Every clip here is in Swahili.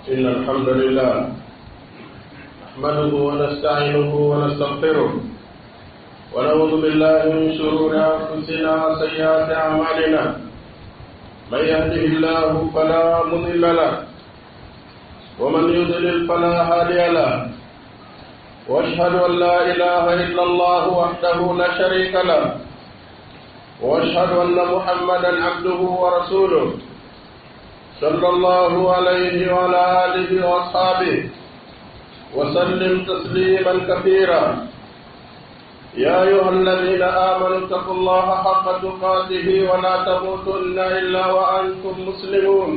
إن الحمد لله نحمده ونستعينه ونستغفره ونعوذ بالله من شرور أنفسنا وسيئات أعمالنا من يهده الله فلا مضل له ومن يضلل فلا هادي له واشهد ان لا اله الا الله وحده لا شريك له واشهد ان محمدا عبده ورسوله صلى الله عليه وعلى اله واصحابه وسلم تسليما كثيرا يا ايها الذين امنوا اتقوا الله حق تقاته ولا تموتن الا وانتم مسلمون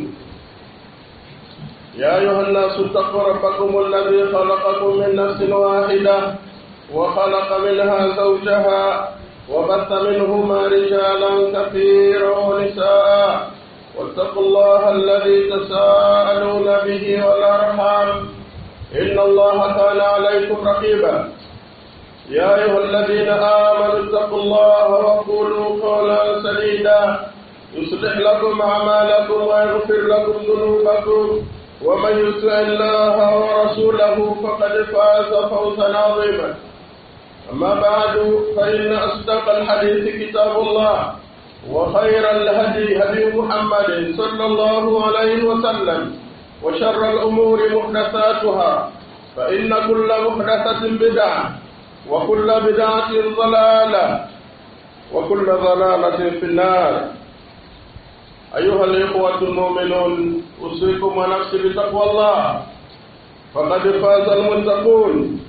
يا أيها الناس اتقوا ربكم الذي خلقكم من نفس واحدة وخلق منها زوجها وبث منهما رجالا كثيرا ونساء واتقوا الله الذي تساءلون به والأرحام إن الله كان عليكم رقيبا يا أيها الذين آمنوا اتقوا الله وقولوا قولا سديدا يصلح لكم أعمالكم ويغفر لكم ذنوبكم ومن يطع الله ورسوله فقد فاز فوزا عظيما أما بعد فإن أصدق الحديث كتاب الله وخير الهدي هدي محمد صلى الله عليه وسلم وشر الأمور محدثاتها فإن كل محدثة بدعة وكل بدعة ضلالة وكل ضلالة في النار أيها الإخوة المؤمنون أوصيكم ونفسي بتقوى الله فقد فاز المتقون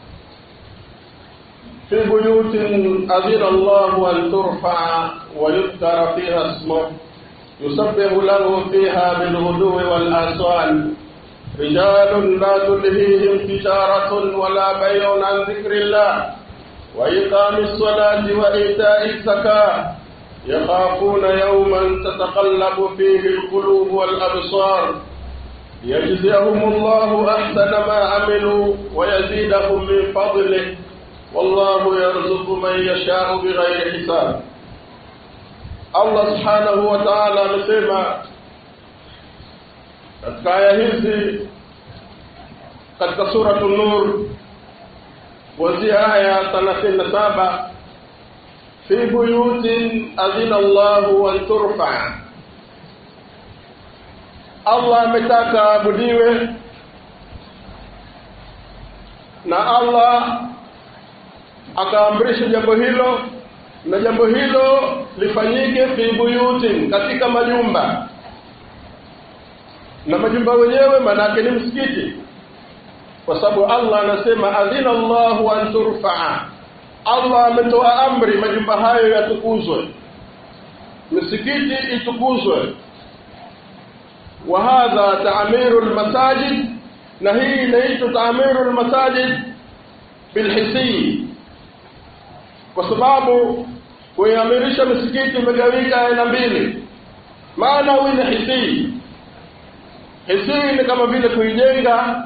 في بيوت أذن الله أن ترفع ويذكر فيها اسمه يسبح له فيها بالغدو والآصال رجال لا تلهيهم تجارة ولا بيع عن ذكر الله وإقام الصلاة وإيتاء الزكاة يخافون يوما تتقلب فيه القلوب والأبصار يجزيهم الله أحسن ما عملوا ويزيدهم من فضله والله يرزق من يشاء بغير حساب Allah subhanahu wa ta'ala amesema katika aya hizi katika suratu Nur kuanzia aya 37 fi buyutin adhina Allahu an turfa, Allah ametaka abudiwe na Allah akaamrisha jambo hilo, na jambo hilo lifanyike fi buyutin, katika majumba, na majumba wenyewe maanake ni msikiti, kwa sababu Allah anasema adhina Allahu an turfaa Allah ametoa amri majumba hayo yatukuzwe, misikiti itukuzwe. Wa hadha taamiru lmasajid, na hii inaitwa taamiru lmasajid bilhisi, kwa sababu kuiamirisha misikiti imegawika aina mbili, maanawi na hisi. Hisi ni kama vile kuijenga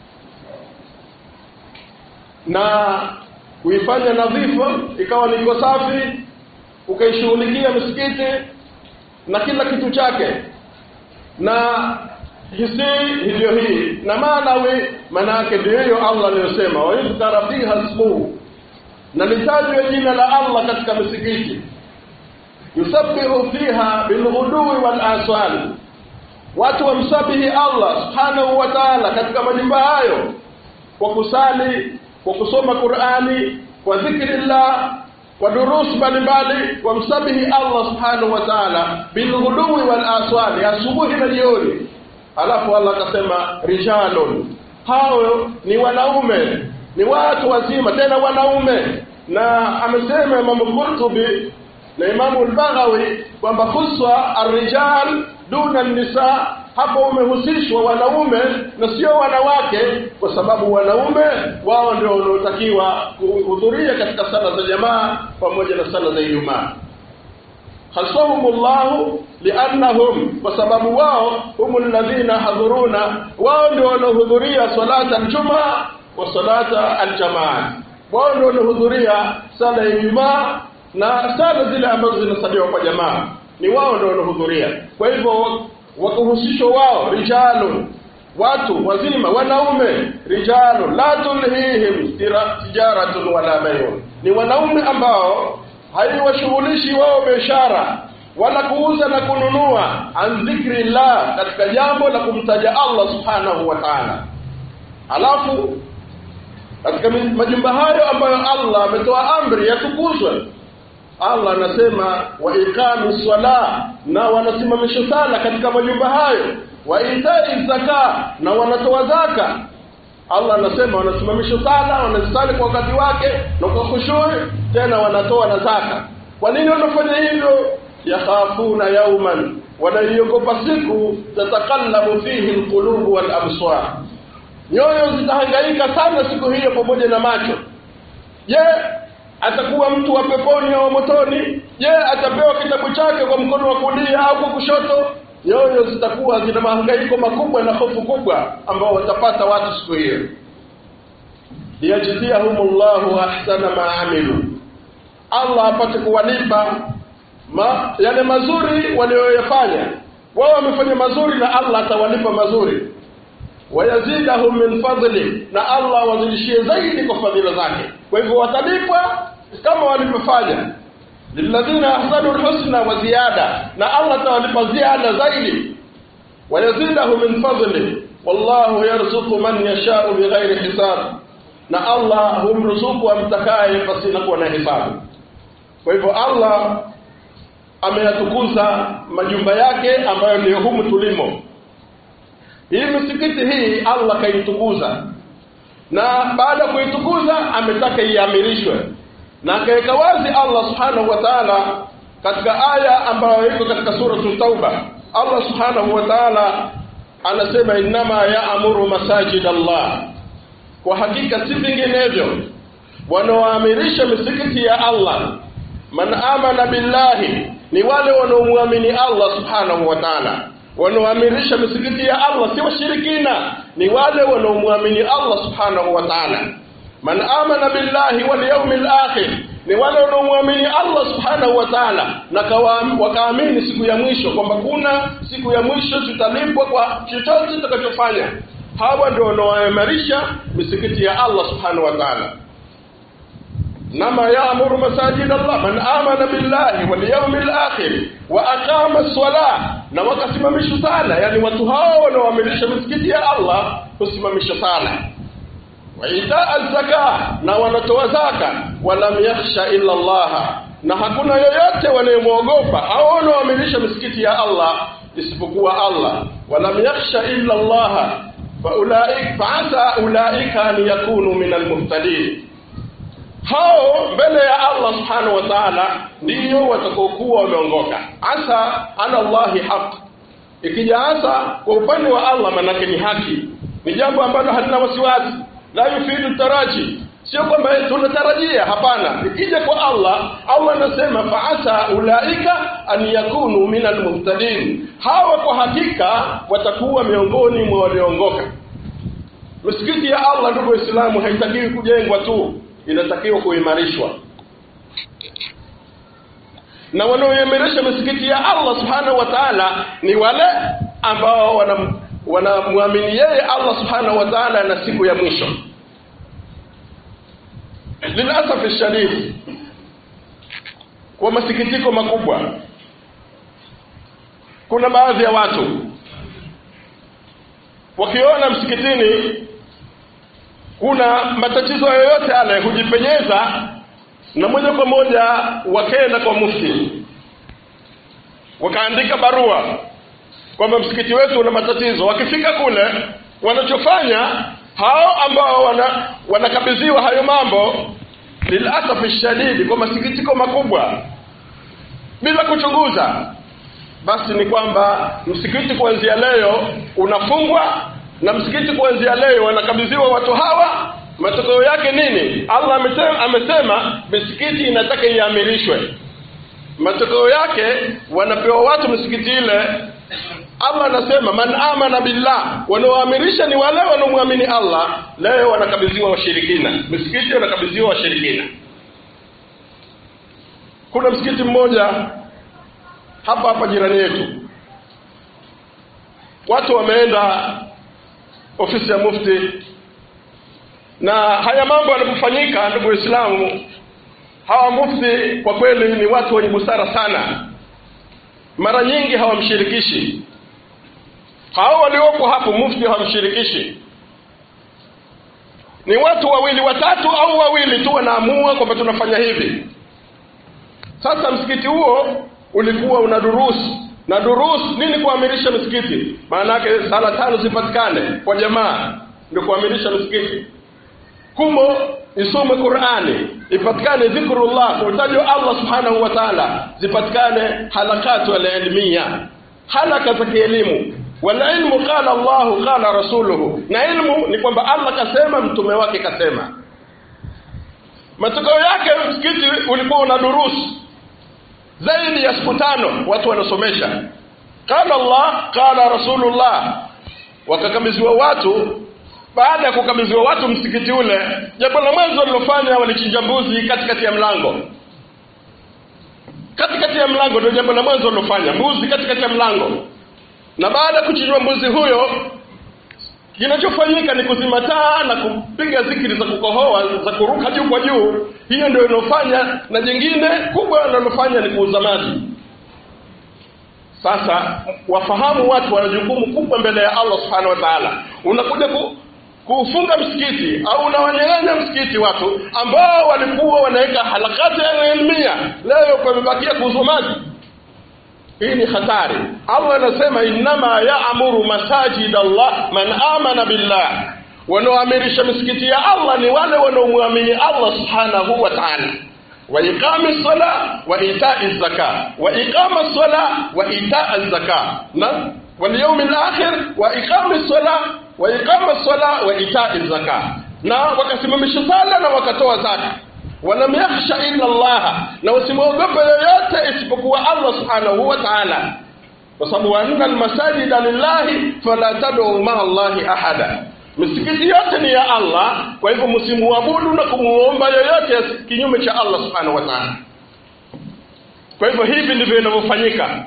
na kuifanya nadhifu ikawa niko safi, ukaishughulikia misikiti na kila kitu chake, na hisi hivyo hii na maanawi, maana yake ndio hiyo Allah aliyosema, wayudhkara fiha ismuhu, na litajwe jina la Allah katika misikiti, yusabbihu fiha bilghudui wal aswal, watu wamsabihi Allah subhanahu wa ta'ala katika majumba hayo kwa kusali kwa kusoma Qur'ani, kwa dhikrillah, kwa durus mbalimbali, wamsabihi Allah subhanahu wa ta'ala bilghudui wal aswali, asubuhi na jioni. Alafu Allah akasema rijalun, hao ni wanaume, ni watu wazima, tena wanaume. Na amesema Imamu Qurtubi na Imamu al-Baghawi kwamba khuswa arrijal duna nisa hapo umehusishwa wanaume na sio wanawake, kwa sababu wanaume wao ndio wanaotakiwa kuhudhuria katika sala za jamaa pamoja na sala za Ijumaa. Khasahumullahu liannahum, kwa sababu wao humu alladhina hadhuruna, wao ndio wanaohudhuria salata aljumaa wa salata aljamaa, wao ndio wanaohudhuria sala ya Ijumaa na sala zile ambazo zinasaliwa kwa jamaa, ni wao ndio wanaohudhuria. Kwa hivyo wakuhusishwa wao rijalun watu wazima wanaume rijalu la tulhihim tijaratun wala bayun ni wanaume ambao haiwashughulishi wao biashara wala kuuza na kununua an dhikri llah katika jambo la kumtaja Allah subhanahu wa ta'ala alafu katika majumba hayo ambayo Allah ametoa amri yatukuzwe Allah anasema wa iqami swala na wanasimamisha sala katika majumba hayo wa itai zaka na wanatoa zaka Allah anasema wanasimamisha sala wanasali kwa wakati wake na kwa khushui tena wanatoa na zaka kwa nini wanafanya hivyo yakhafuna yauman wanaiogopa siku tatakallabu fihi alqulubu wal absar nyoyo zitahangaika sana siku hiyo pamoja na macho je atakuwa mtu wa peponi au motoni je atapewa kitabu chake kwa mkono wa kulia au kwa kushoto nyoyo zitakuwa zina mahangaiko makubwa na hofu kubwa ambao watapata watu siku hiyo liyajziyahumullahu ahsana ma amilu Allah apate kuwalipa ma, yale mazuri walioyafanya wao wamefanya mazuri na Allah atawalipa mazuri wayazidahum min fadli na Allah wazidishie zaidi kwa fadhila zake kwa hivyo watalipwa kama walivyofanya lilladhina ahsanu alhusna wa ziyada na Allah atawalipa ziada zaidi wayazidahu min fadli wallahu yarzuqu man yasha'u bighairi hisab na Allah humruzuku amtakaye pasina kuwa na hisabu kwa hivyo Allah ameyatukuza majumba yake ambayo ndio humu tulimo hii misikiti hii Allah kaitukuza na baada ya kuitukuza ametaka iamirishwe na akaweka wazi Allah subhanahu wa ta'ala katika aya ambayo iko katika suratul tauba Allah subhanahu wa ta'ala anasema innama ya'muru masajid Allah kwa hakika si vinginevyo wanaoamirisha misikiti ya Allah man amana billahi ni wale wanaomwamini Allah subhanahu wa ta'ala wanaoamirisha misikiti ya Allah si washirikina ni wale wanaomwamini Allah subhanahu wa ta'ala man amana billahi wal yawmil akhir ni wale wanaomwamini Allah subhanahu wa ta'ala na wakaamini siku ya mwisho kwamba kuna siku ya mwisho tutalipwa kwa chochote tutakachofanya hawa ndio wanaoimarisha misikiti ya Allah subhanahu wa ta'ala nama yaamuru masajid Allah man amana billahi wal yawmil akhir wa aqama as-salah na wakasimamisha sala yani watu hao wanaoamilisha misikiti ya Allah kusimamisha sala wa itaa zaka na wanatoa zaka walam yakhsha illa Allah na hakuna yoyote wanayemwogopa au wanaoamilisha misikiti ya Allah isipokuwa Allah walam yakhsha illa Allah fa ulaika fa asa ulaika an yakunu min al-muhtadin hao mbele ya Allah subhanahu wa ta'ala ndiyo watakaokuwa wameongoka asa ala Allahi haq ikija asa kwa upande wa Allah manake ni haki ni jambo ambalo halina wasiwasi la yufidu taraji sio kwamba tunatarajia hapana ikija kwa Allah Allah anasema faasa ulaika an yakunu min almuhtadin hawa kwa hakika watakuwa miongoni mwa walioongoka misikiti ya Allah ndugu waislamu haitakiwi kujengwa tu inatakiwa kuimarishwa na wanaoimarisha misikiti ya Allah subhanahu wa ta'ala ni wale ambao wanamwamini yeye Allah subhanahu wa ta'ala na siku ya mwisho lilasaf shadid kwa masikitiko makubwa kuna baadhi ya watu wakiona msikitini kuna matatizo yoyote yale hujipenyeza na moja kwa moja wakaenda kwa mufti wakaandika barua kwamba msikiti wetu una matatizo wakifika kule wanachofanya hao ambao wana wanakabidhiwa hayo mambo lilasafi shadidi kwa masikitiko makubwa bila kuchunguza basi ni kwamba msikiti kuanzia leo unafungwa na msikiti kuanzia leo wanakabidhiwa watu hawa matokeo yake nini Allah amesema, amesema misikiti inataka iamirishwe matokeo yake wanapewa watu misikiti ile Allah anasema man amana billah wanaoamirisha ni wale wanaomwamini Allah leo wanakabidhiwa washirikina misikiti wanakabidhiwa washirikina kuna msikiti mmoja hapa hapa jirani yetu watu wameenda ofisi ya mufti na haya mambo yanapofanyika ndugu waislamu hawa mufti kwa kweli ni watu wenye busara sana mara nyingi hawamshirikishi hao waliopo hapo mufti hawamshirikishi ni watu wawili watatu au wawili tu wanaamua kwamba tunafanya hivi sasa msikiti huo ulikuwa una durusu na durus nini kuamirisha msikiti maana yake sala tano zipatikane kwa jamaa ndio kuamirisha msikiti kumo isome qurani ipatikane dhikrullah kutajwa allah subhanahu wa taala zipatikane halakatu alilmia halaka za kielimu walilmu qala llahu qala rasuluhu na ilmu ni kwamba allah kasema mtume wake kasema matokeo yake msikiti ulikuwa una durusu zaidi ya siku tano watu wanasomesha qala allah qala rasulullah wakakabidhiwa watu baada ya kukabidhiwa watu msikiti ule jambo la mwanzo walilofanya walichinja mbuzi katikati ya mlango katikati ya mlango ndio jambo la mwanzo walilofanya mbuzi katikati ya mlango na baada ya kuchinjwa mbuzi huyo kinachofanyika ni kuzima taa na kupiga zikiri za kukohoa za kuruka juu kwa juu hiyo ndio inofanya na jingine kubwa linalofanya ni kuuza maji sasa wafahamu watu wana jukumu kubwa mbele ya allah subhanahu wa taala unakuja ku, kuufunga msikiti au unawanyang'anya msikiti watu ambao walikuwa wanaweka halakati ya ilmia leo pamebakia kuuzwa maji hii ni hatari allah anasema innama yaamuru masajid allah man amana billah wanaoamirisha misikiti ya allah ni wale wanaomwamini allah subhanahu wa taala وإقام الصلاة وإيتاء الزكاة وإقام الصلاة وإيتاء الزكاة نعم واليوم الآخر وإقام الصلاة وإقام الصلاة وإيتاء الزكاة na wakasimamisha sala na wakatoa zaka walam yakhsha illa Allah na usimwogope yoyote isipokuwa Allah subhanahu wa ta'ala kwa sababu wa anna almasajida lillahi fala tad'u ma'a Allahi ahada misikiti yote ni ya Allah kwa hivyo msimuabudu na kumuomba yoyote kinyume cha Allah subhanahu wa ta'ala kwa hivyo hivi ndivyo inavyofanyika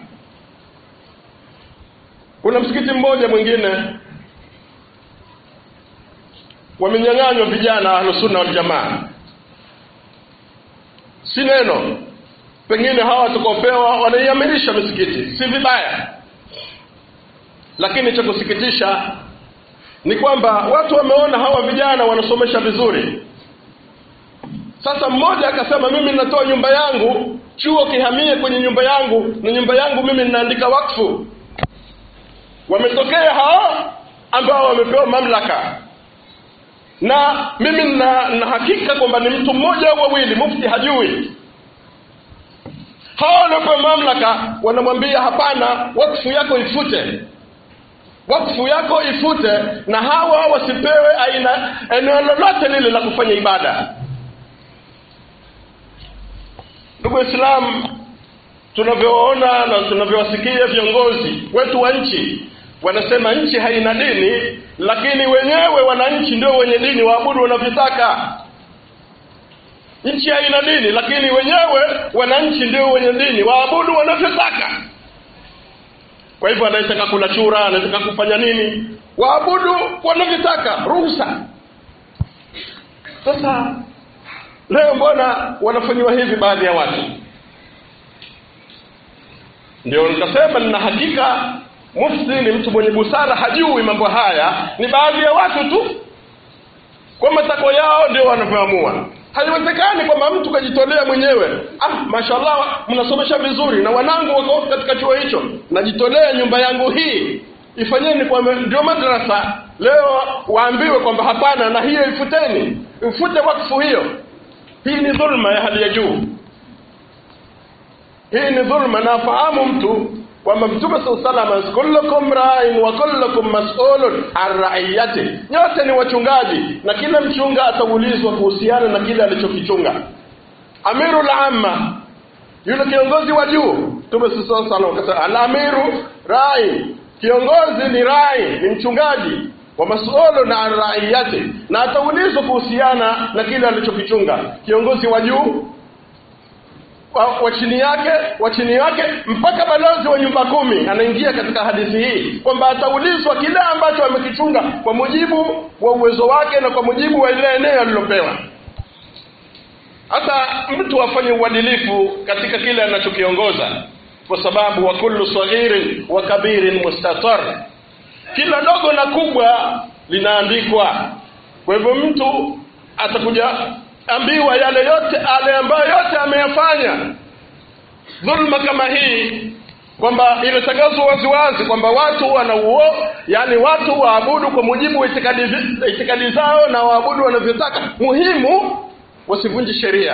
kuna msikiti mmoja mwingine wamenyang'anywa vijana ahlusunna waljamaa si neno pengine hawa watakaopewa wanaiamirisha misikiti si vibaya lakini cha kusikitisha ni kwamba watu wameona hawa vijana wanasomesha vizuri sasa mmoja akasema mimi ninatoa nyumba yangu chuo kihamie kwenye nyumba yangu na nyumba yangu mimi ninaandika wakfu wametokea hao ambao wamepewa mamlaka na mimi na, na hakika kwamba ni mtu mmoja au wawili mufti hajui hao waliopewa mamlaka wanamwambia hapana wakfu yako ifute wakfu yako ifute na hawa wasipewe aina eneo lolote lile la kufanya ibada ndugu waislamu tunavyoona na tunavyowasikia viongozi wetu wa nchi wanasema nchi haina dini lakini wenyewe wananchi ndio wenye dini waabudu wanavyotaka nchi haina dini lakini wenyewe wananchi ndio wenye dini waabudu wanavyotaka kwa hivyo anayetaka kula chura anataka kufanya nini waabudu wanavyotaka ruhusa sasa leo mbona wanafanyiwa hivi baadhi ya watu ndio nikasema nina hakika mufti ni mtu mwenye busara hajui mambo haya ni baadhi ya watu tu kwa matakwa yao ndio wanavyoamua haiwezekani kwamba mtu kajitolea mwenyewe ah mashallah mnasomesha vizuri na wanangu wako katika chuo hicho najitolea nyumba yangu hii ifanyeni kwa ndio madrasa leo waambiwe kwamba hapana na hiyo ifuteni ifute wakfu hiyo hii ni dhulma ya hali ya juu hii ni dhulma na afahamu mtu kwamba mtume saa salama kullukum rain wa kullukum masulun an raiyati nyote ni wachungaji na kila mchunga ataulizwa kuhusiana na kile alichokichunga amiru lamma yule kiongozi wa juu mtume saa salam akasema alamiru rai kiongozi ni rai ni mchungaji wa masulun an raiyati na ataulizwa kuhusiana na kile alichokichunga kiongozi wa juu wa, wa chini yake wa chini yake mpaka balozi wa nyumba kumi anaingia katika hadithi hii kwamba ataulizwa kile ambacho amekichunga kwa mujibu wa uwezo wake na kwa mujibu wa ile eneo alilopewa hata mtu afanye uadilifu katika kile anachokiongoza kwa sababu wa kullu saghirin wa kabirin mustatar kila dogo na kubwa linaandikwa kwa hivyo mtu atakuja ambiwa yale yote ale ambayo yote ameyafanya dhulma kama hii kwamba imetangazwa waziwazi kwamba watu wanauo yani watu waabudu kwa mujibu wa itikadi, itikadi zao na waabudu wanavyotaka muhimu wasivunje sheria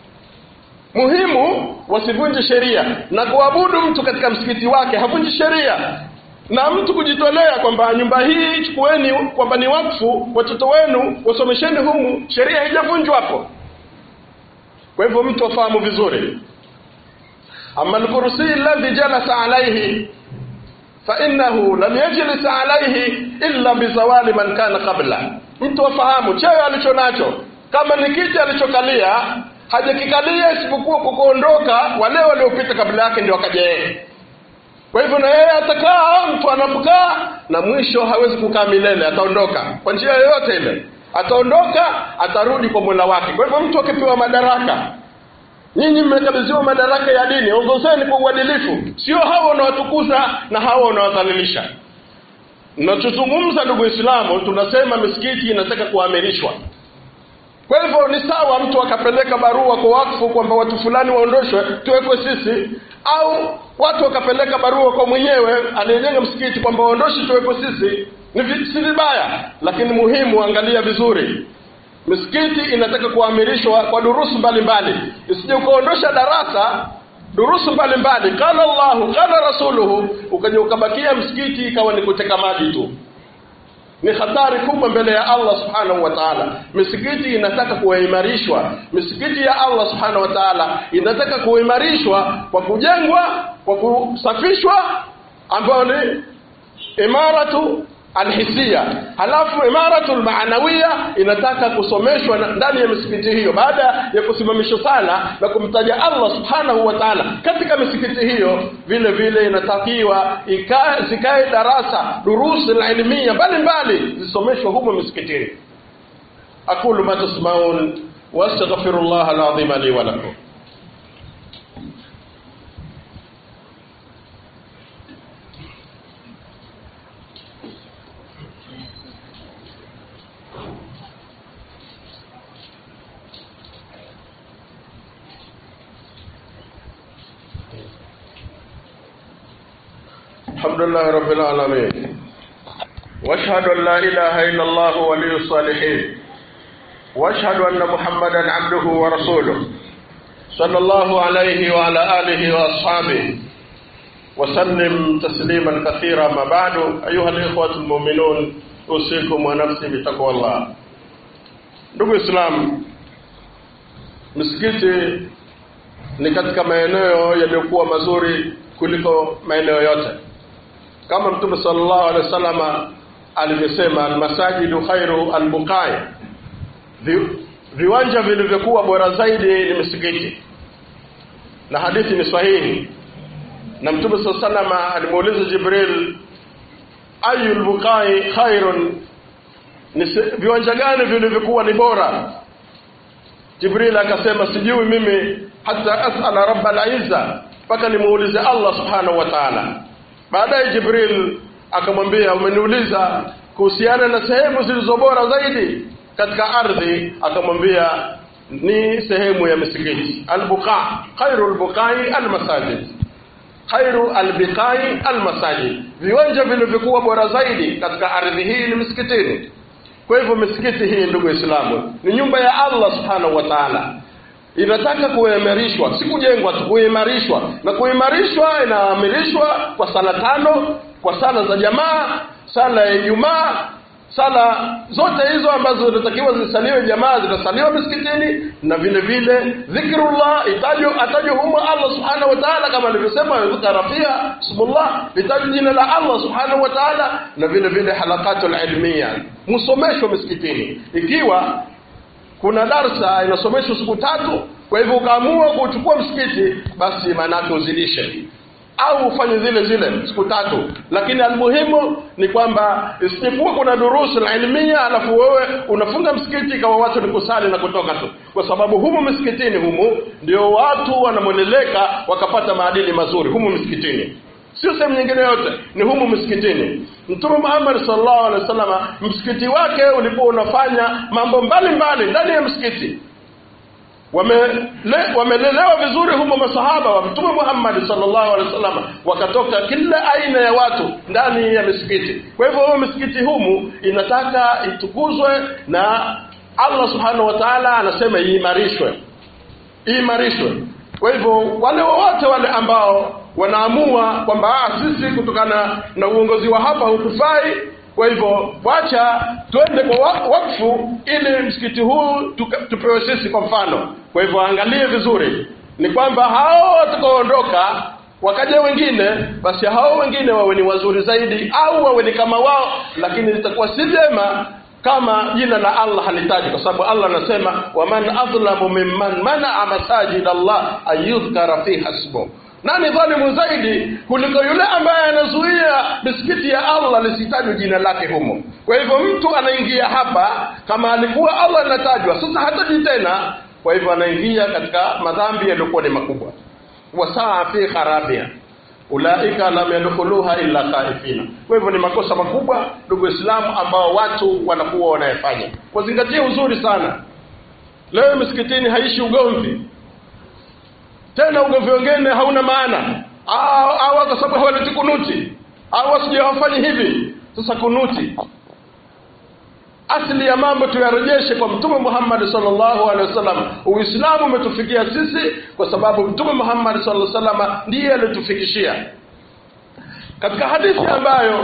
muhimu wasivunje sheria na kuabudu mtu katika msikiti wake havunji sheria na mtu kujitolea kwamba nyumba hii chukueni kwamba ni wakfu watoto wenu wasomesheni humu sheria haijavunjwa hapo kwa hivyo mtu afahamu vizuri ama alkursi alladhi jalasa alayhi fainahu lam yajlis alayhi illa bizawali man kana qabla mtu afahamu cheo alicho nacho kama ni kiti alichokalia hajakikalia isipokuwa kwa kuondoka wale waliopita kabla yake ndio wakaja yeye kwa hivyo na yeye atakaa mtu anapokaa na mwisho hawezi kukaa milele ataondoka kwa njia yoyote ile ataondoka atarudi kwa mola wake kwa hivyo mtu akipewa madaraka nyinyi mmekabidhiwa madaraka ya dini ongozeni kwa uadilifu sio hawa wanawatukuza na hawa wanawadhalilisha nachozungumza ndugu islamu tunasema misikiti inataka kuamirishwa kwa hivyo ni sawa mtu akapeleka barua kwa wakfu kwamba watu fulani waondoshwe tuwekwe sisi au watu wakapeleka barua kwa mwenyewe aliyejenga msikiti kwamba waondoshi tuwekwe sisi ni vi, si vibaya lakini muhimu angalia vizuri misikiti inataka kuamirishwa kwa durusu mbalimbali isije ukaondosha darasa durusu mbalimbali qala llahu qala rasuluhu ukaja ukabakia msikiti ikawa ni kuteka maji tu ni hatari kubwa mbele ya Allah subhanahu wa ta'ala. Misikiti inataka kuimarishwa. Misikiti ya Allah subhanahu wa ta'ala inataka kuimarishwa kwa kujengwa, kwa kusafishwa, ambayo ni imaratu alhisia. Halafu imaratu almaanawiya inataka kusomeshwa ndani ya misikiti hiyo, baada ya kusimamishwa sala na kumtaja Allah subhanahu wa ta'ala katika misikiti hiyo. Vile vile inatakiwa ikae zikae darasa durusi na ilmia mbalimbali zisomeshwe humo misikitini. aqulu ma tasmaun wastaghfirullah alazim li wa lakum. الحمد لله رب العالمين واشهد ان لا اله الا الله ولي الصالحين واشهد ان محمدا عبده ورسوله صلى الله عليه وعلى اله واصحابه وسلم تسليما كثيرا ما بعد ايها الاخوه المؤمنون اوصيكم ونفسي بتقوى الله ndugu islam misikiti ni katika maeneo yaliyokuwa mazuri kuliko maeneo yote kama mtume sallallahu alaihi wasallam alivyosema almasajidu khairu albuqai Vi, viwanja vilivyokuwa bora zaidi ni misikiti na hadithi ni sahihi na mtume saa salama alimuuliza jibril ayu lbuqai khairun ni viwanja gani vilivyokuwa ni bora jibril akasema sijui mimi hata asala rabba lizza mpaka nimuulize allah subhanahu wa taala baadaye jibril akamwambia umeniuliza kuhusiana na sehemu zilizo bora zaidi katika ardhi akamwambia ni sehemu ya misikiti albuqa khairu albuqai almasajid khairu albiqai almasajid viwanja vilivyokuwa bora zaidi katika ardhi hii ni misikitini kwa hivyo misikiti hii ndugu waislamu ni nyumba ya allah subhanahu wa taala inataka kuimarishwa si kujengwa tu kuimarishwa na kuimarishwa inaamirishwa kwa sala tano kwa sala za jamaa sala ya ijumaa sala zote hizo ambazo zinatakiwa zisaliwe jamaa zitasaliwa misikitini na vile vile dhikrullah itajwa atajwa humo Allah subhanahu wa ta'ala kama alivyosema yudhkara fiha ismullah litajwa jina la Allah subhanahu wa ta'ala na vile vile halaqatul ilmiya msomeshwa misikitini ikiwa kuna darsa inasomeshwa siku tatu kwa hivyo ukaamua kuchukua msikiti basi maanake uzidishe au ufanye zile zile siku tatu lakini almuhimu ni kwamba isipokuwa kuna durusu la ilmia alafu wewe unafunga msikiti ikawa watu ni kusali na kutoka tu kwa sababu humu msikitini humu ndio watu wanamweleleka wakapata maadili mazuri humu msikitini sio sehemu nyingine yote ni humu msikitini mtume muhammad sallallahu alaihi wasallam msikiti wake ulikuwa unafanya mambo mbalimbali ndani ya msikiti wamelelewa wame vizuri humo masahaba wa mtume Muhammad sallallahu alaihi wasallam wakatoka kila aina ya watu ndani ya misikiti kwa hivyo huo misikiti humu inataka itukuzwe na Allah subhanahu wa ta'ala anasema iimarishwe iimarishwe kwa hivyo wale wote wale ambao wanaamua kwamba sisi kutokana na uongozi wa hapa hutufai kwa hivyo wacha twende kwa wakfu ili msikiti huu tuka, tupewe sisi kwa mfano kwa hivyo angalie vizuri ni kwamba hao watakaoondoka wakaja wengine basi hao wengine wawe ni wazuri zaidi au wawe ni kama wao lakini litakuwa si vyema kama jina la Allah halitaji kwa sababu Allah anasema waman adhlamu mimman manaa masajid Allah ayudhkara fiha ismuhu nani dhalimu zaidi kuliko yule ambaye anazuia misikiti ya Allah lisitajwe jina lake humo kwa hivyo mtu anaingia hapa kama alikuwa Allah anatajwa sasa hataji tena kwa hivyo anaingia katika madhambi yaliyokuwa ni makubwa wasaa fi kharabia ulaika lam yadkhuluha illa khaifina kwa hivyo ni makosa makubwa ndugu waislamu ambao watu wanakuwa wanayefanya wazingatie uzuri sana leo misikitini haishi ugomvi tena ugomvi wengine hauna maana au kwa sababu hawaleti kunuti au wasije hawafanyi hivi sasa kunuti asili ya mambo tuyarejeshe kwa mtume Muhammad sallallahu alaihi wasallam uislamu umetufikia sisi kwa sababu mtume Muhammad sallallahu alaihi wasallam ndiye alitufikishia katika hadithi ambayo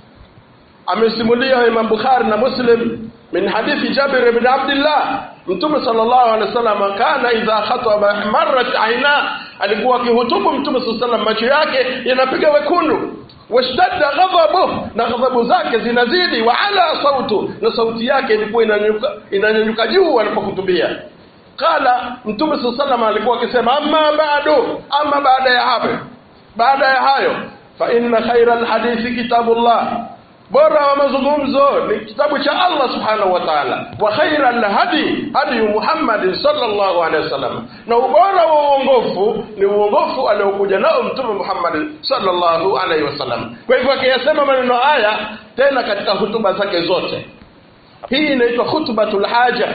amesimulia Imam Bukhari na Muslim min hadithi Jabir ibn Abdullah Mtume sallallahu alaihi wasallam kana idha khataba marrat aina alikuwa akihutubu Mtume sallallahu alaihi wasallam macho yake yanapiga wekundu washtadda ghadhabu na ghadhabu zake zinazidi wa ala sautu na sauti yake ilikuwa inanyanyuka inanyanyuka juu alipohutubia qala Mtume sallallahu alaihi wasallam alikuwa akisema amma ba'du amma baada ya hapo baada ya hayo fa inna khayra alhadithi kitabullah bora wa mazungumzo ni kitabu cha Allah subhanahu wa ta'ala wa khaira alhadi hadi Muhammad sallallahu alaihi wasallam na ubora wa uongofu ni uongofu aliokuja nao mtume Muhammad sallallahu alaihi wasallam kwa hivyo akiyasema maneno haya tena katika hutuba zake zote hii inaitwa khutbatul haja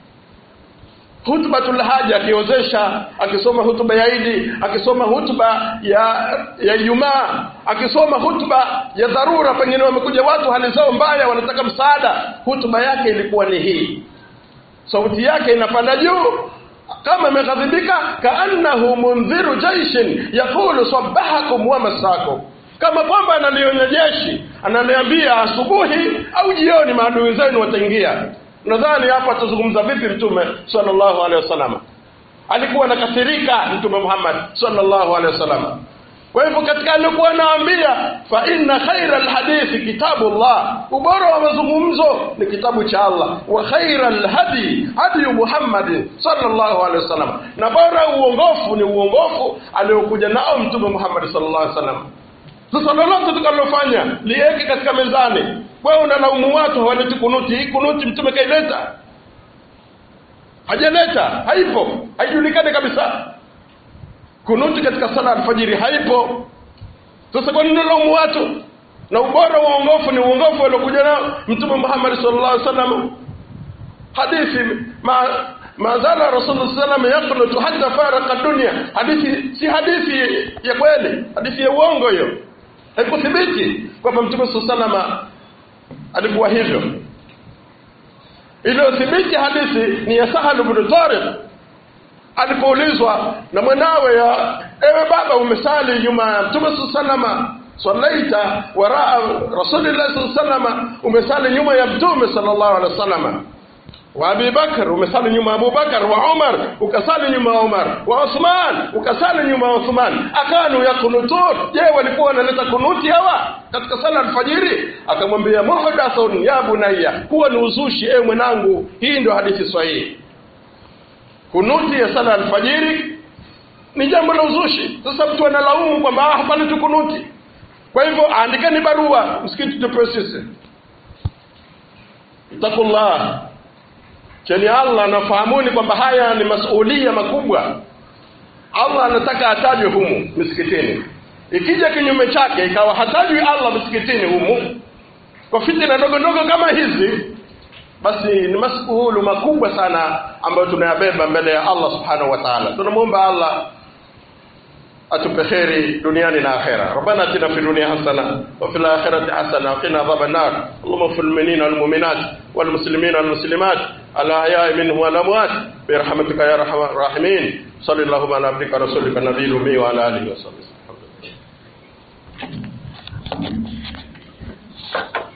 hutubatul haja akiozesha akisoma hutuba ya Idi akisoma hutuba ya ya Ijumaa akisoma hutuba ya dharura pengine wamekuja watu hali zao mbaya wanataka msaada hutuba yake ilikuwa ni hii sauti yake inapanda juu kama ameghadhibika kaannahu mundhiru jaishin yaqulu sabahakum wa masakum kama kwamba analionya jeshi ananiambia asubuhi au jioni maadui zenu wataingia nadhani hapa atazungumza vipi mtume sallallahu alaihi wasallam alikuwa anakasirika mtume Muhammad sallallahu alaihi wasallam kwa hivyo katika alikuwa anaambia fa inna khaira alhadithi kitabullah ubora wa mazungumzo ni kitabu cha Allah wa khaira alhadi hadi Muhammad sallallahu alaihi wasallam na bora uongofu ni uongofu aliokuja nao mtume Muhammad sallallahu alaihi wasallam sasa lolote tukalofanya liweke katika mezani wewe unalaumu watu hawaleti kunuti hii kunuti mtume kaileta hajaleta haipo haijulikani kabisa kunuti katika sala alfajiri haipo sasa kwa nini unalaumu watu na ubora wa uongofu ni uongofu aliokuja nao mtume Muhammad sallallahu alaihi wasallam hadithi ma ma zala rasulullah sallam yaqnutu hatta faraka dunya hadithi si hadithi ya kweli hadithi ya uongo hiyo haikuthibiti kwamba mtume sallallahu alikuwa hivyo iliyothibiti hadithi ni ya Sahal ibn Tariq alipoulizwa na mwanawe ya ewe baba umesali nyuma ya mtume sallallahu sallaita waraa rasulillah sallallahu umesali nyuma ya mtume sallallahu alaihi wasallam wa Abi Bakar umesali nyuma ya Abu Bakar wa Umar ukasali nyuma ya Umar wa Uthman ukasali nyuma ya Uthman akanu yakunutun je walikuwa wanaleta kunuti hawa katika sala alfajiri akamwambia muhdathun ya bunayya huwa ni uzushi ewe mwanangu hii ndio hadithi sahihi kunuti ya sala alfajiri ni jambo la uzushi sasa mtu analaumu kwamba ah, hapana tu kunuti kwa hivyo andikeni barua msikiti tupewe sisi takullah cheni allah nafahamuni kwamba haya ni masuulia makubwa allah anataka atajwe humu misikitini ikija kinyume chake ikawa hatajwi allah msikitini humu kwa fitina ndogo ndogo kama hizi basi ni masuhulu makubwa sana ambayo tunayabeba mbele ya allah subhanahu wa taala tunamwomba allah atupe kheri duniani na akhera rabbana atina fi dunia hasana wa fil akhirati hasana wa qina adhaban nar allahumma fil mu'minina wal mu'minat wal muslimina wal muslimat al ahya'i minhum wal amwat bi rahmatika ya arhamar rahimin sallallahu ala abdika rasulika nabiyil ummi wa ala alihi wa sahbihi